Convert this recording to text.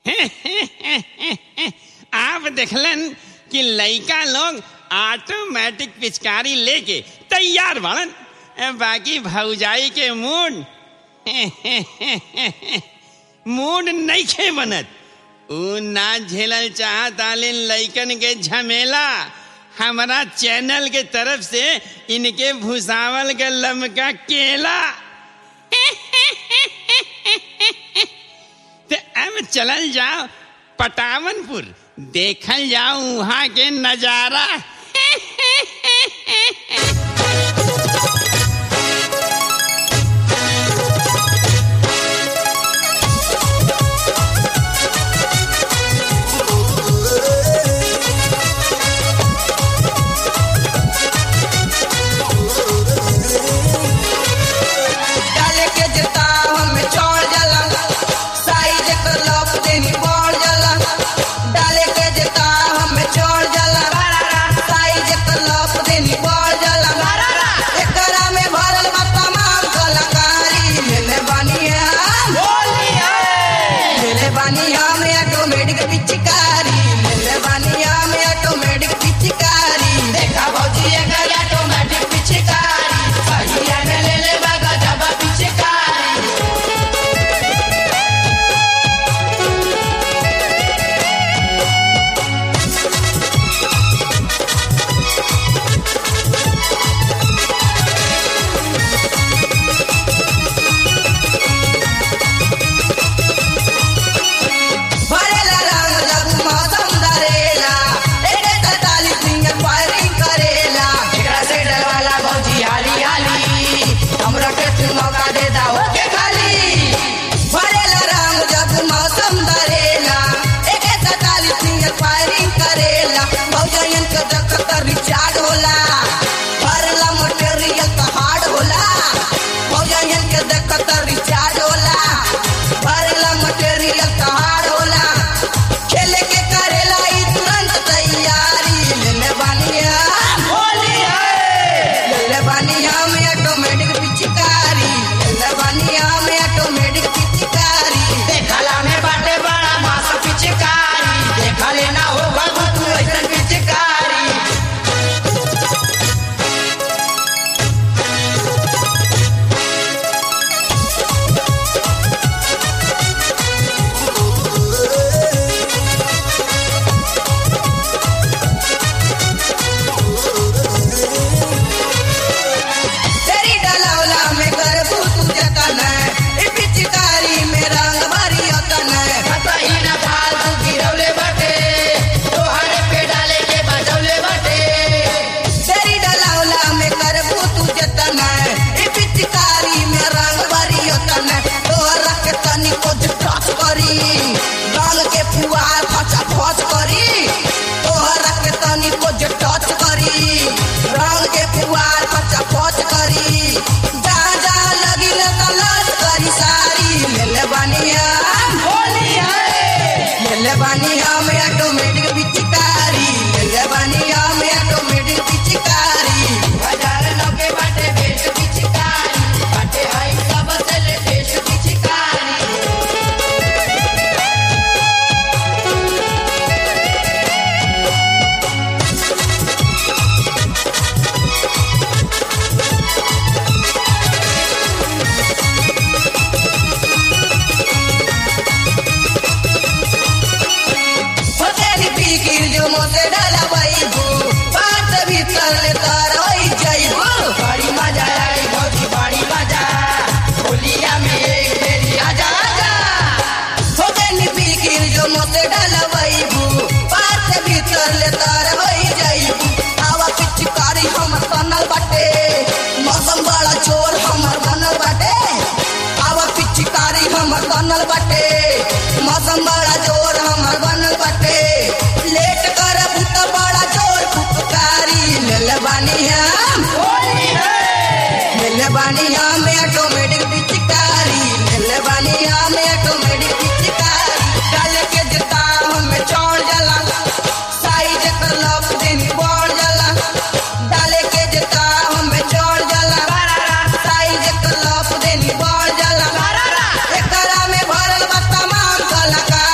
आप देखलन कि लइका लोग ऑटोमेटिक पिचकारी लेके तैयार बनन बाकी भौजाई के मूड मूड नहीं खे बनत ऊ ना झेलल चाहता लेन लइकन के झमेला हमारा चैनल के तरफ से इनके भूसावल के लमका केला तो अब चलल जाओ पटावनपुर देखल जाओ वहां के नजारा डाले के जता हमें चढ़ जाला साइज कर लप देनी बढ़ जाला डाले के जता हमें चढ़ जाला साइज कर लप देनी बढ़ जाला एकरा में भरल बा तमाम कलाकारी लेले बानी हम लेले बानी हम ऑटोमेटिक पिचकारी लेले बानी हम ऑटोमेटिक पिचकारी देखा भौजी एकर ऑटोमेटिक पिचकारी सहिया में ले ले बागा जबा पिचकारी भरेला रंग जब मौसम धरेला एके तताली सिंगर फायरिंग करेला एकरा से डरवाला भौजी हाली हाली हमरा के तू मौका दे दा ओके खाली भरेला रंग जब मौसम धरेला एके तताली सिंगर फायरिंग करेला भौजयन के देख कर रिचार्ज होला भरला मटेरियल तो हार्ड होला भौजयन के देख कर रिचार्ज होला भरला मटेरियल तो हार्ड होला खेले के करेला ई तुरंत तैयारी लेले बानी हम होली है लेले बानी हम ऑटोमेटिक पिचकारी लेले बानी हम ऑटोमेटिक पिचकारी देखला में बाटे बड़ा मास पिचकारी देखा लेना होगा तू ऐसन पिचकारी तेरी डलौला में करबू तू जतन ई पिचकारी में रंग भरी अतन कतई न फालतू गिरौले बाटे तोहरे पे डाले के बजौले बाटे तेरी डलौला में करबू तू जतन ई पिचकारी में रंग भरी अतन तोहरा के तनी को टच करी रंग के फुहार फचा फच करी तोहरा के तनी को टच करी रंग के फुहार फचा फच करी जहाँ जहाँ लगी न तलाश करी सारी लेले बानी हम होली है लेले बानी हम ऑटोमेटिक पिचकारी लेले बानी हम ऑटोमेटिक पिचकारी बाजार लगे बाटे बेच पिचकारी बाटे हई सब से लेटेस्ट पिचकारी होतेली फिकिर जो मोसे डाला बैबू बात भीतर ले तार होई जाइबू बड़ी मजा आई भौजी बड़ी मजा होलिया में एक बेरी आजा आजा होतेली फिकिर जो मोसे डाला बैबू बात भीतर ले तार होई जाइबू आवा पिचकारी हमर बनल बाटे मौसम बड़ा जोर हमर बनल बाटे आवा पिचकारी हमर बनल बाटे मौसम बड़ा जोर हमर बनल बाटे लेट करब त बड़ा जोर फुफकारी लेले बानी हम होली है लेले बानी हम ऑटोमेटिक पिचकारी लेले बानी हम ऑटोमेटिक पिचकारी डाले के जता हमें चढ़ जाला साइज कर लप देनी बढ़ जाला डाले के जता हमें चढ़ जाला साइज कर लप देनी बढ़ जाला एकरा में भरल बा तमाम कलाकार